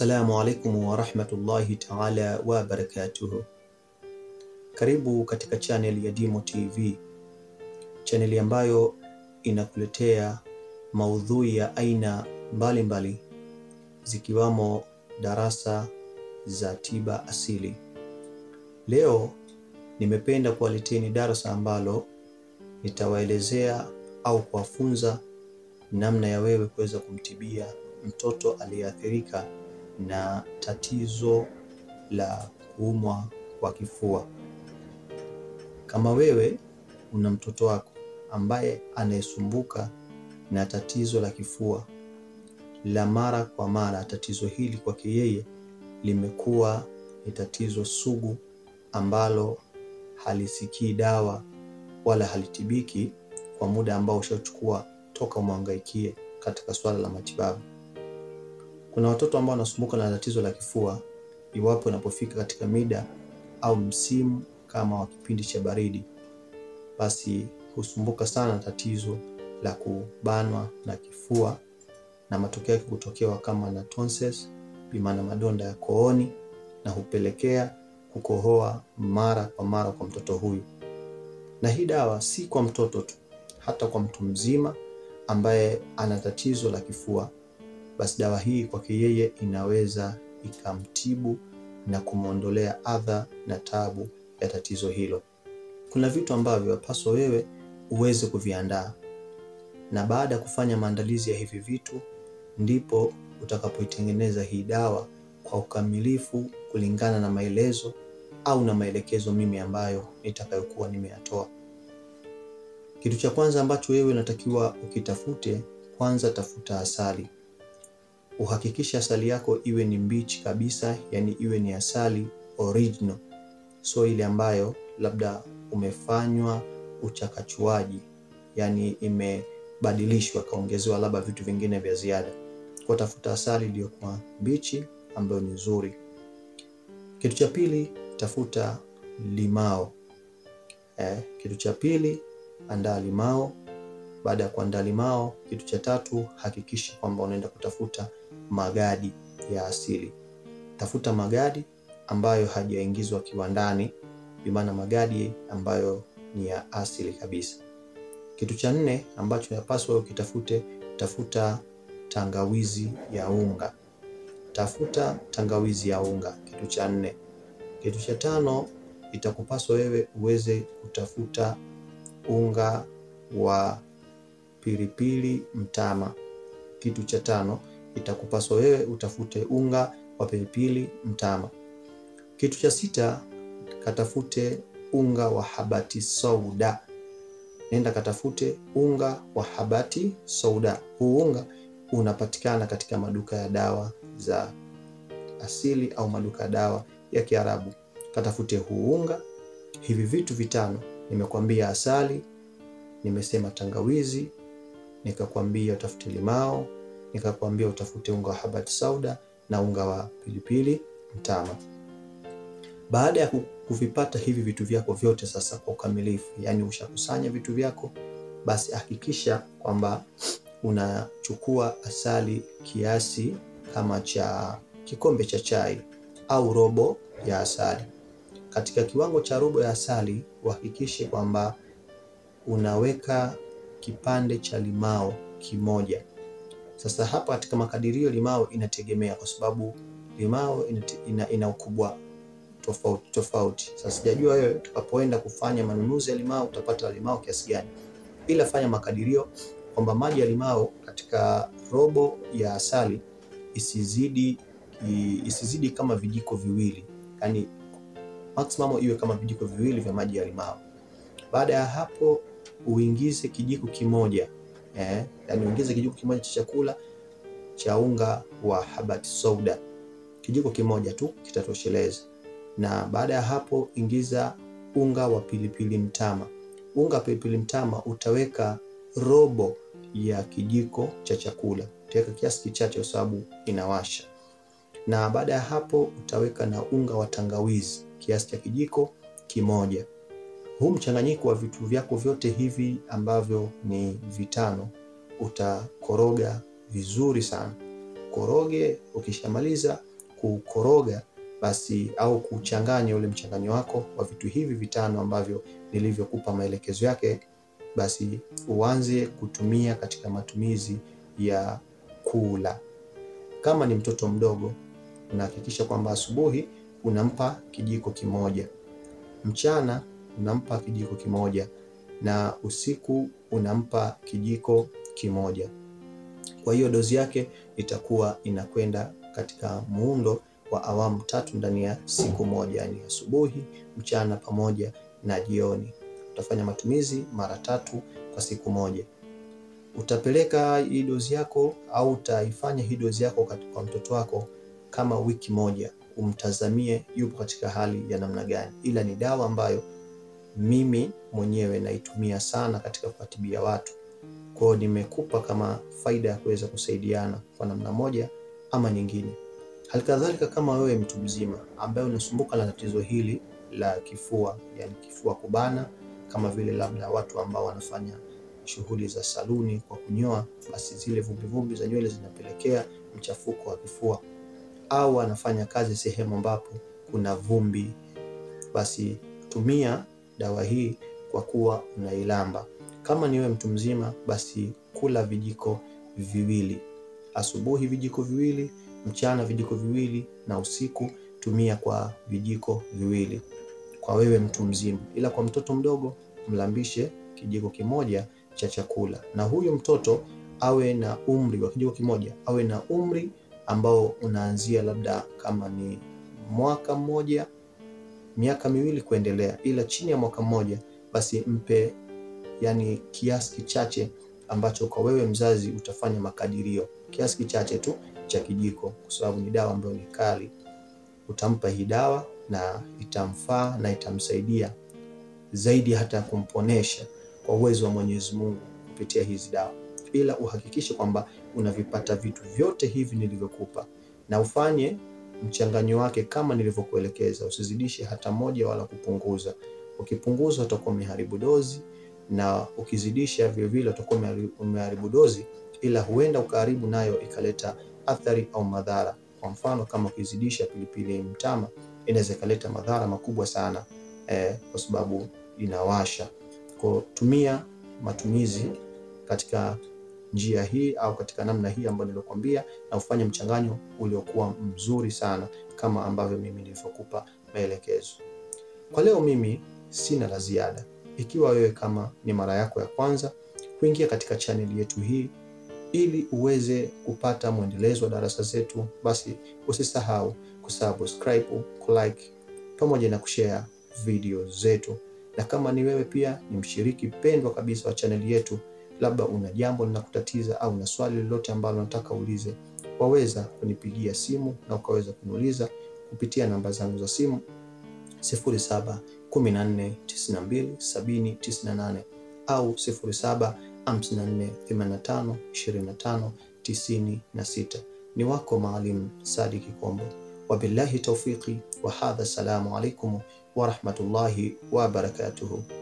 Assalamu alaikum warahmatullahi taala wabarakatuhu. Karibu katika channel ya Dimo TV, chaneli ambayo inakuletea maudhui ya aina mbalimbali zikiwamo darasa za tiba asili. Leo nimependa kuwaleteni darasa ambalo nitawaelezea au kuwafunza namna ya wewe kuweza kumtibia mtoto aliyeathirika na tatizo la kuumwa kwa kifua. Kama wewe una mtoto wako ambaye anayesumbuka na tatizo la kifua la mara kwa mara, tatizo hili kwake yeye limekuwa ni tatizo sugu ambalo halisikii dawa wala halitibiki kwa muda ambao ushachukua toka umwangaikie katika swala la matibabu. Kuna watoto ambao wanasumbuka na tatizo la kifua iwapo inapofika katika mida au msimu kama wa kipindi cha baridi, basi husumbuka sana tatizo la kubanwa na kifua na matokeo yake kutokewa kama na tonsils, bimaana madonda ya kooni, na hupelekea kukohoa mara kwa mara kwa mtoto huyu. Na hii dawa si kwa mtoto tu, hata kwa mtu mzima ambaye ana tatizo la kifua, basi dawa hii kwake yeye inaweza ikamtibu na kumwondolea adha na tabu ya tatizo hilo. Kuna vitu ambavyo wapaswa wewe uweze kuviandaa, na baada ya kufanya maandalizi ya hivi vitu ndipo utakapoitengeneza hii dawa kwa ukamilifu kulingana na maelezo au na maelekezo mimi ambayo nitakayokuwa nimeyatoa. Kitu cha kwanza ambacho wewe unatakiwa ukitafute, kwanza tafuta asali. Uhakikishe asali yako iwe ni mbichi kabisa, yani iwe ni asali original, so ile ambayo labda umefanywa uchakachuaji, yani imebadilishwa kaongezewa labda vitu vingine vya ziada. Kwa tafuta asali iliyokuwa mbichi ambayo ni nzuri. Kitu cha pili, tafuta limao. Eh, kitu cha pili andaa limao. Baada ya kuandaa limao, kitu cha tatu hakikisha kwamba unaenda kutafuta magadi ya asili. Tafuta magadi ambayo hajaingizwa kiwandani, bimaana magadi ambayo ni ya asili kabisa. Kitu cha nne ambacho yapaswa ukitafute, tafuta tangawizi ya unga. Tafuta tangawizi ya unga, kitu cha nne. Kitu cha tano itakupaswa wewe uweze kutafuta unga wa pilipili mtama. Kitu cha tano itakupaswa wewe utafute unga wa pilipili mtama. Kitu cha sita katafute unga wa habati sauda. Nenda katafute unga wa habati sauda. Huu unga unapatikana katika maduka ya dawa za asili au maduka ya dawa ya Kiarabu. Katafute huu unga. Hivi vitu vitano nimekwambia, asali, nimesema tangawizi, nikakwambia utafute limao, nikakwambia utafute unga wa habati sauda na unga wa pilipili mtama. Baada ya kuvipata hivi vitu vyako vyote sasa kwa ukamilifu, yani ushakusanya vitu vyako, basi hakikisha kwamba unachukua asali kiasi kama cha kikombe cha chai au robo ya asali. Katika kiwango cha robo ya asali uhakikishe kwamba unaweka kipande cha limao kimoja. Sasa hapa katika makadirio limao inategemea, kwa sababu limao ina, ina, ina ukubwa tofauti tofauti. Sasa sijajua wewe utakapoenda kufanya manunuzi ya limao utapata limao kiasi gani, ila fanya makadirio kwamba maji ya limao katika robo ya asali isizidi isizidi kama vijiko viwili, yani maximum iwe kama vijiko viwili vya maji ya limao. Baada ya hapo uingize kijiko kimoja eh, yani uingize kijiko kimoja cha chakula cha unga wa habati sauda, kijiko kimoja tu kitatosheleza. Na baada ya hapo ingiza unga wa pilipili mtama. Unga wa pilipili mtama utaweka robo ya kijiko cha chakula, utaweka kiasi kichache kwa sababu inawasha. Na baada ya hapo utaweka na unga wa tangawizi kiasi cha kijiko kimoja. Huu mchanganyiko wa vitu vyako vyote hivi ambavyo ni vitano utakoroga vizuri sana. Koroge, ukishamaliza kukoroga basi au kuchanganya ule mchanganyo wako wa vitu hivi vitano ambavyo nilivyokupa maelekezo yake, basi uanze kutumia katika matumizi ya kula. Kama ni mtoto mdogo, unahakikisha kwamba asubuhi unampa kijiko kimoja, mchana unampa kijiko kimoja na usiku unampa kijiko kimoja. Kwa hiyo dozi yake itakuwa inakwenda katika muundo wa awamu tatu ndani ya siku moja, yani asubuhi, mchana pamoja na jioni. Utafanya matumizi mara tatu kwa siku moja. Utapeleka hii dozi yako au utaifanya hii dozi yako kwa mtoto wako kama wiki moja, umtazamie yupo katika hali ya namna gani, ila ni dawa ambayo mimi mwenyewe naitumia sana katika kuwatibia watu. Kwa hiyo nimekupa kama faida ya kuweza kusaidiana kwa namna moja ama nyingine. Halikadhalika, kama wewe mtu mzima ambaye unasumbuka na tatizo hili la kifua, yani kifua kubana, kama vile labda watu ambao wanafanya shughuli za saluni kwa kunyoa, basi zile vumbivumbi za nywele zinapelekea mchafuko wa kifua, au anafanya kazi sehemu ambapo kuna vumbi, basi tumia dawa hii kwa kuwa unailamba. Kama ni wewe mtu mzima, basi kula vijiko viwili asubuhi, vijiko viwili mchana, vijiko viwili na usiku tumia kwa vijiko viwili kwa wewe mtu mzima, ila kwa mtoto mdogo mlambishe kijiko kimoja cha chakula, na huyu mtoto awe na umri wa kijiko kimoja, awe na umri ambao unaanzia labda kama ni mwaka mmoja miaka miwili kuendelea, ila chini ya mwaka mmoja basi mpe yani kiasi kichache ambacho kwa wewe mzazi utafanya makadirio, kiasi kichache tu cha kijiko, kwa sababu ni dawa ambayo ni kali. Utampa hii dawa na itamfaa na itamsaidia zaidi hata ya kumponesha kwa uwezo wa Mwenyezi Mungu kupitia hizi dawa, ila uhakikishe kwamba unavipata vitu vyote hivi nilivyokupa na ufanye mchanganyo wake kama nilivyokuelekeza. Usizidishe hata moja wala kupunguza. Ukipunguza utakuwa umeharibu dozi, na ukizidisha vilevile utakuwa umeharibu dozi, ila huenda ukaharibu nayo ikaleta athari au madhara. Kwa mfano, kama ukizidisha pilipili mtama inaweza ikaleta madhara makubwa sana eh, kwa sababu inawasha. Kwa tumia matumizi katika njia hii au katika namna hii ambayo niliokuambia, na ufanye mchanganyo uliokuwa mzuri sana kama ambavyo mimi nilivyokupa maelekezo. Kwa leo mimi sina la ziada. Ikiwa wewe kama ni mara yako ya kwanza kuingia katika chaneli yetu hii ili uweze kupata mwendelezo wa darasa zetu, basi usisahau kusubscribe, kulike pamoja na kushare video zetu. Na kama ni wewe pia ni mshiriki pendwa kabisa wa chaneli yetu, labda una jambo linakutatiza au una swali lolote ambalo unataka uulize, waweza kunipigia simu na ukaweza kuniuliza kupitia namba zangu za simu 0714927098 au 0754852596. Ni wako Maalim Sadiki Kombo. Wabillahi taufiqi wa hadha, assalamu alaikum wa rahmatullahi wa barakatuhu.